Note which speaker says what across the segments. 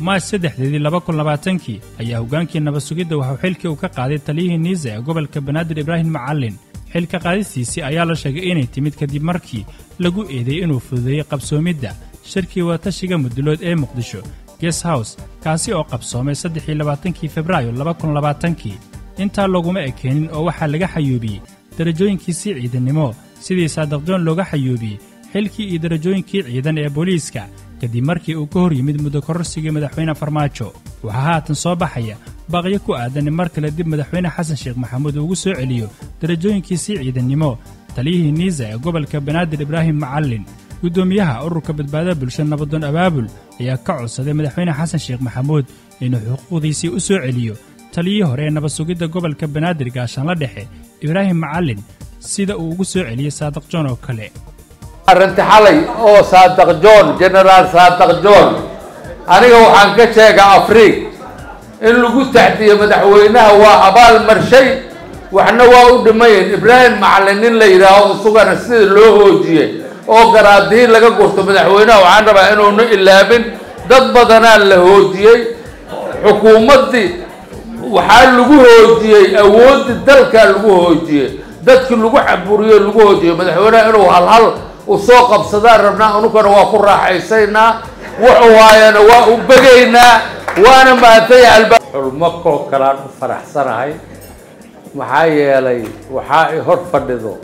Speaker 1: maaj saddexdeedii laba kun labaatankii ayaa hoggaankii nabad sugidda waxuu xilkii uu ka qaaday taliyihii niisa ee gobolka banaadir ibraahim macallin xilka qaadistiisii ayaa la sheegay inay timid kadib markii lagu eedeeyey inuu fududeeyey qabsoomidda shirkii wadatashiga mudulood ee muqdisho ges hows kaasi oo qabsoomay saddexii labaatankii febraayo laba kun labaatankii intaa laguma ekeenin oo waxaa laga xayuubiyey darajooyinkiisii ciidannimo sidii saadaqjoon looga xayuubiyey xilkii iyo darajooyinkii ciidan ee booliiska kadib markii uu ka hor yimid muddo kororsigii madaxweyne farmaajo waxaa haatan soo baxaya baaqyo ku aadan in mar kale dib madaxweyne xasan sheekh maxamuud uugu soo celiyo darajooyinkiisii ciidannimo taliyihii niisa ee gobolka banaadir ibraahim macallin guddoomiyaha ururka badbaadada bulsha nabadoon abaabul ayaa ka codsaday madaxweyne xasan sheekh maxamuud inuu xuquuqdiisii u soo celiyo taliyii hore ee nabad sugidda gobolka banaadir gaashaanla dhexe ibraahim macallin sida uu ugu soo celiyey saadaq joon oo kale
Speaker 2: arrinti xalay oo saadaq john genaraal saadaq john aniga waxaan ka sheega afriig in lagu taxdiyo madaxweynaha waa abaal marshay waxna waa u dhimayen ibraahim macallin nin la yidhaaho isugana sida loo hoojiyey oo garaadii laga gurto madaxweynaha waxaan rabaa inuuna ilaabin dad badanaa la hoojiyey xukuumaddii waxaa lagu hoojiyey awooddii dalkaa lagu hoojiyey dadkii lagu caburiyo lagu hoojiyey madaxweynaha inuu halhal usoo qabsadaan rabnaa anukana waa ku raaxaysaynaa wuxuu haayana waa u begaynaa waana mahadtanya alba xulmo koo kalaan u faraxsanahay maxaa yeelay waxaa i hor fadhido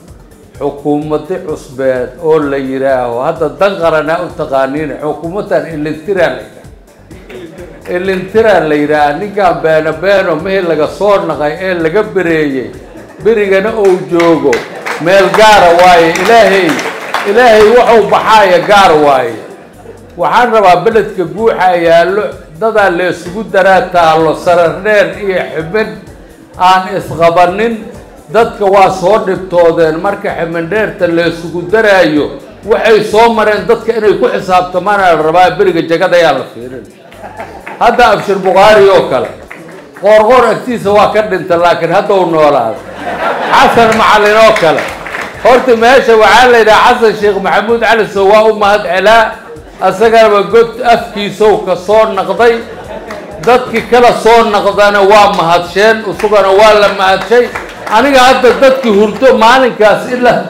Speaker 2: xukuumadi cusbeed oo la yidhaaho hadda dan qaranaa u taqaaniin xukuumaddan ilintiraa la yidhaha ilintiraa la yidhaaha ninkaan beeno beeno mihii laga soo naqay ee laga bereeyey berigana ou joogo meel gaara waaye ilaahay ilaahay waxuu baxaaya gaar waaye waxaan rabaa beledka guuxa yaallo dadaa la isugu daraa taallo sarardheer iyo xibin aan isqabanin dadka waa soo dhibtoodeen marka xibindheerta la isugu daraayo waxay soo mareen dadka inay ku xisaabtamaana la rabaa beriga jagada ayaa la fiirin hadda abshir bukhaari oo kale qoorqoor agtiisa waa ka dhinta laakiin hadda u noolaada xasan macallin oo kale horta meesha waxaa la yidhaha xasan sheekh maxamuud cali sow waa u mahad celaa asaganaba god afkiisow ka soo naqday dadkii kala soo naqdana waa mahadsheen isugana waa la mahadshay aniga hadda dadkii hurdo maalinkaas ilaa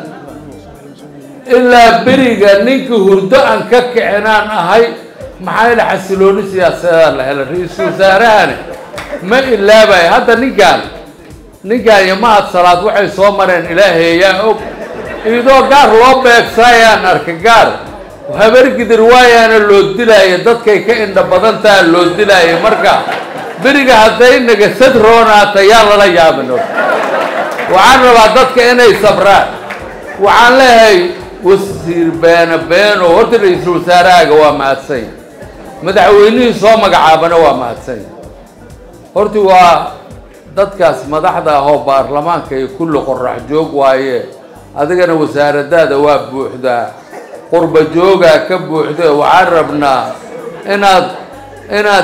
Speaker 2: ilaa beriga ninkii hurdo aan ka kicinaan ahay maxaa yidha xasilooni siyaasadaa la helay ra-iisul wasaarahani ma ilaabay hadda ninkaan ninkaan iyo mahad salaad waxay soo mareen ilaahayaa og idoo gaar loo beegsaayaan arka gaar habargidir waayaana loo dilaayo dadkay ka indha badantaa loo dilaayo marka beriga hadday nagasad roonaata yaa lala yaabin waxaan rabaa dadka inay sabraan waxaan leeyahay wasiir beeno beeno horta ra-iisul wasaarahaaga waa mahadsanya madaxweynihii soo magacaabana waa mahadsanya horti waa dadkaas madaxda ahoo baarlamaanka iyo kulli qorax joog waaye adigana wasaaradaada waa buuxdaa qurba joogaa ka buuxda waxaan rabnaa inaad inaad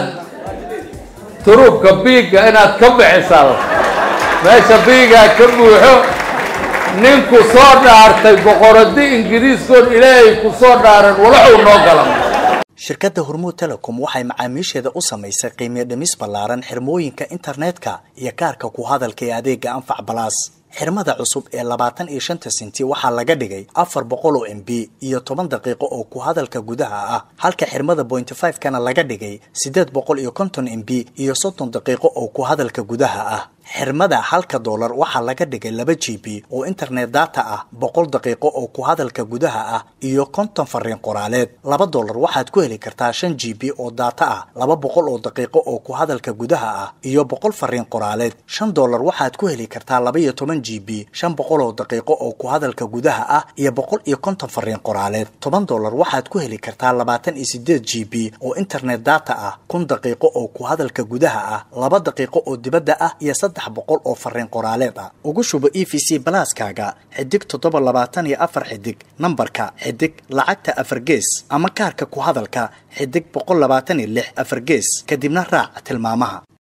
Speaker 2: turubka biigga inaad ka bixisaa meesha biigaa ka buuxo ninku soo dhaartay boqoradi ingiriiskoon ilaahay ku soo dhaaran walaxuu noo galan
Speaker 3: shirkadda hormuud telecom waxay macaamiisheeda u samaysay qiimiyo dhimis ballaaran xirmooyinka internetka iyo kaarka ku hadalka ee adeega anfac balaas xirmada cusub ee labaatan iyo shanta senti waxaa laga dhigay afar boqol oo m b iyo toban daqiiqo oo ku hadalka gudaha ah halka xirmada pointy five kana laga dhigay siddeed boqol iyo konton m b iyo soddon daqiiqo oo ku hadalka gudaha ah xirmada halka doolar waxaa laga dhigay laba g b oo internet data ah boqol daqiiqo oo ku hadalka gudaha ah iyo konton fariin qoraaleed laba doolar waxaad ku heli kartaa shan g b oo data ah laba boqol oo daqiiqo oo ku hadalka gudaha ah iyo boqol fariin qoraaleed shan doolar waxaad ku heli kartaa laba iyo toban g b shan boqol oo daqiiqo oo ku hadalka gudaha ah iyo boqol iyo konton fariin qoraaleed toban doolar waxaad ku heli kartaa labaatan iyo sideed g b oo internet data ah kun daqiiqo oo ku hadalka gudaha ah laba daqiiqo oo dibadda ah iyo saddex boqol oo fariin qoraaleed ah ugu shubo e v c balaaskaaga xidig toddoba labaatan iyo afar xidig nambarka xidig lacagta afar gees ama kaarka ku hadalka xidig boqol labaatan iyo lix afar gees kadibna raac tilmaamaha